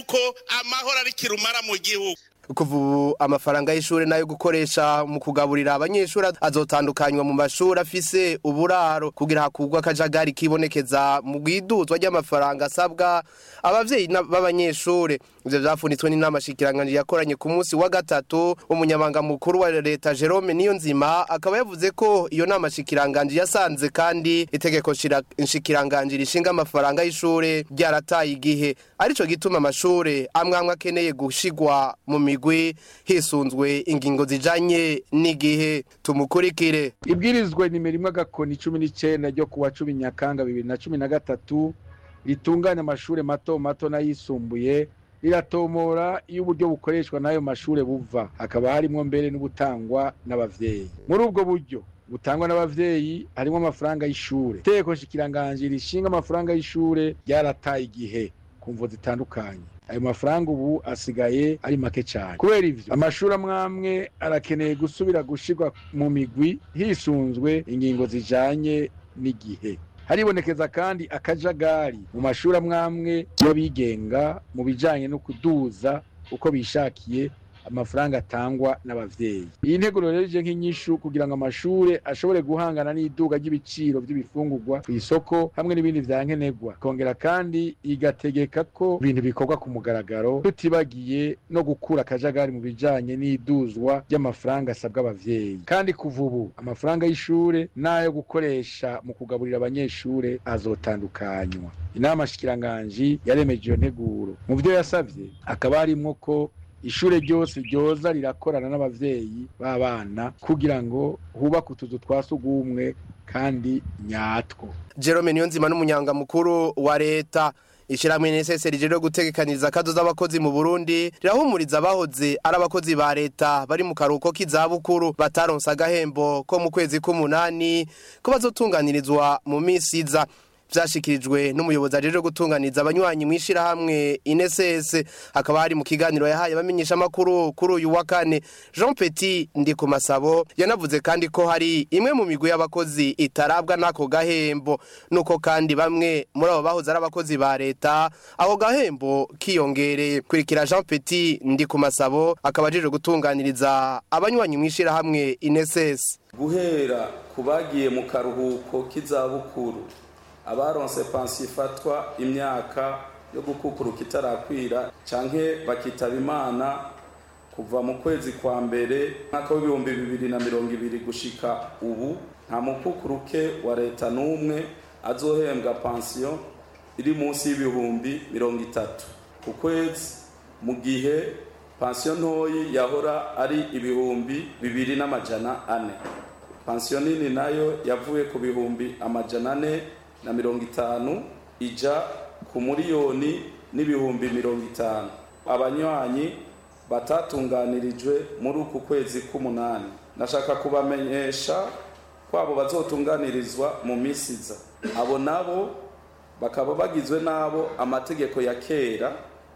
ko amahoro ari kirumara mu gihugu kuva ubu amafaranga y'ishuri nayo gukoresha mu kugaburira abanyeshuri azotandukanywa mu mashuri afise uburaro kugira hakugwa akajagari kibonekeza mu bwiduzwa ry'amafaranga asabwa abavyeyi na- b'abanyeshuri ivyo vyafunitswe n'inama shikiranganje yakoranye ku munsi wa gatatu umunyamabanga mukuru wa leta Jerome Niyonzima akaba yavuze ko iyo nama shikiranganje yasanze kandi itegeko shira- nshikiranganje rishinga amafaranga y'ishuri ryarataye igihe arico gituma amashure amwe amwe akeneye gushigwa mu migwi hisunzwe ingingo zijanye n'igihe tumukurikire ibwirizwa nimero imwe agakoni cumi n'icyenda ryo kuwa cumi nyakanga bibiri na cumi na gatatu ritunganya amashuri mato mato n'ayisumbuye riratomora iyo uburyo bukoreshwa n'ayo mashuri buva hakaba harimo mbere n'ubutangwa n'abavyeyi muri ubwo buryo butangwa n'abavyeyi harimo amafaranga y'ishure itegeko nshikiranganji rishinga amafaranga y'ishure ryarataye igihe ku mvo zitandukanye ayo mafaranga ubu asigaye ari make cyane kubera ivyo amashuri amwe amwe arakeneye gusubira gushirwa mu migwi hisunzwe ingingo zijanye n'igihe haribonekeza kandi akajagari mu mashuri amwe amwe y'abigenga mu bijanye no kuduza uko bishakiye amafaranga atangwa n'abavyeyi iyi nteguro rero ije nk'inyishu kugira ngo amashure ashobore guhangana n'iduga ry'ibiciro by'ibifungurwa ku isoko hamwe n'ibindi vya nkenerwa kongera kandi igategeka ko ibintu bikorwa ku mugaragaro tutibagiye no gukura akajagari mu bijanye n'iduzwa ry'amafaranga asabwa abavyeyi kandi kuva ubu amafaranga y'ishure n'ayo gukoresha mu kugaburira abanyeshure azotandukanywa inama shikiranganji yaremeje iyo nteguro mu vyo yasavye hakaba harimwo ko ishure ryose ryoza rirakorana n'abavyeyi b'abana kugira ngo hubake utuzu twa sugumwe kandi nyatwo Jerome Niyonzima n'umunyanga mukuru wa leta Ishirahamwe NSS rije gutegekaniriza akazo z'abakozi mu Burundi rirahumuriza abahoze ari abakozi ba leta bari mu karuhuko k'izabukuru bataronse agahembo ko mu kwezi k'umunani ko bazotunganirizwa mu misi iza vyashikirijwe n'umuyobozi ajeje gutunganiza abanywanyi mw'ishirahamwe INSS hakaba hari mu kiganiro yahaye abamenyesha makuru kuri uyu wa kane Jean Petit ndi ku masabo yanavuze kandi ko hari imwe mu migwi y'abakozi itarabwa n'ako gahembo nuko kandi bamwe muri abo bahoze ari abakozi ba leta ako gahembo kiyongereye kurikira Jean Petit ndi ku masabo akaba ajeje gutunganiriza abanywanyi mw'ishirahamwe INSS guhera ku bagiye mu karuhuko k'izabukuru abaronse pansiyo ifatwa imyaka yo gukukuruka itarakwira canke bakitaba imana kuva mu kwezi kwa mbere mwaka w'ibihumbi bibiri na mirongo ibiri gushika ubu nta mukukuruke wa leta n'umwe azohembwa pansiyo iri munsi y'ibihumbi mirongo itatu ku kwezi mu gihe pansiyo ntoyi yahora ari ibihumbi bibiri n'amajana ane pansiyo nini nayo yavuye ku bihumbi amajana ane na mirongo itanu ija ku miliyoni n'ibihumbi mirongo itanu abanywanyi batatunganirijwe muri uku kwezi k'umunani nashaka kubamenyesha ko abo bazotunganirizwa mu minsi iza abo nabo bakaba bagizwe n'abo amategeko ya kera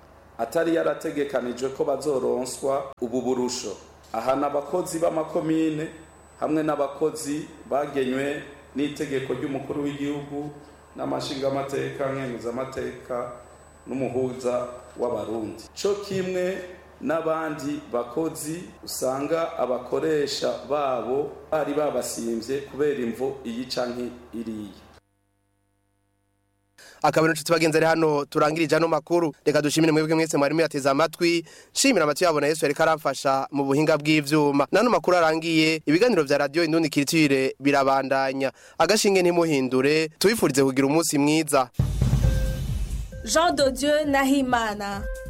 atari yarategekanijwe ko bazoronswa ubu burusho ahana abakozi b'amakomine hamwe n'abakozi bagenywe n'itegeko ry'umukuru w'igihugu n'amashingamateka nkenguzamateka n'umuhuza w'abarundi cyo kimwe n'abandi bakozi usanga abakoresha babo bari babasimbye kubera imvo iyi canke iriya akaba inshuti bagenzi ari hano turangirije ano makuru reka dushimire mwebwe mwese mwari muyateze amatwi shimira amatwi yabona yesu yariko aramfasha mu buhinga bw'ivyuma n'ano makuru arangiye ibiganiro vya radiyo indundi kiritire birabandanya agashinge ntimuhindure tubifurize kugira umunsi mwiza Jean de Dieu Nahimana